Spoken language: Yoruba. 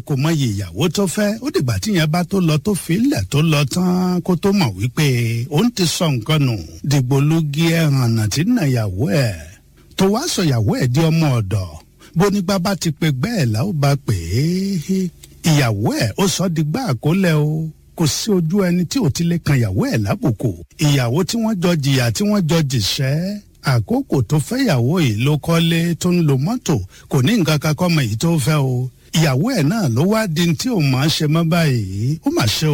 kò mọyì ìyàwó tó fẹ́ ó dìgbà tíyẹn bá tó lọ tó filẹ̀ tó lọ tán kó tó mọ̀ wípé òun ti sọ nǹkan nù dìgbòlugi ẹ̀hànà tí nà ìyàwó ẹ̀ tó wá sọ ìyàwó ẹ̀ di ọmọ ọ̀dọ̀ bó ní bàbá ti pe gbẹ́ẹ̀ là ó bá pè é ìyàwó ẹ̀ ó sọ di gbá àkólẹ̀ o kò sí ojú ẹni tí ò ti lè kan ìyàwó ẹ̀ lábùkù ìyàwó tí wọ́n jọ jìyà tí wọ́n jọ jìṣẹ́ àkókò tó fẹ́yàwó yìí ló kọ́lé tó ń lo mọ́tò kò ní nǹkan kan kọ́ mọ èyí tó fẹ́ o ìyàwó ẹ̀ náà ló wá di tí òun máa ń ṣe mọ́ báyìí ó mà ṣe o.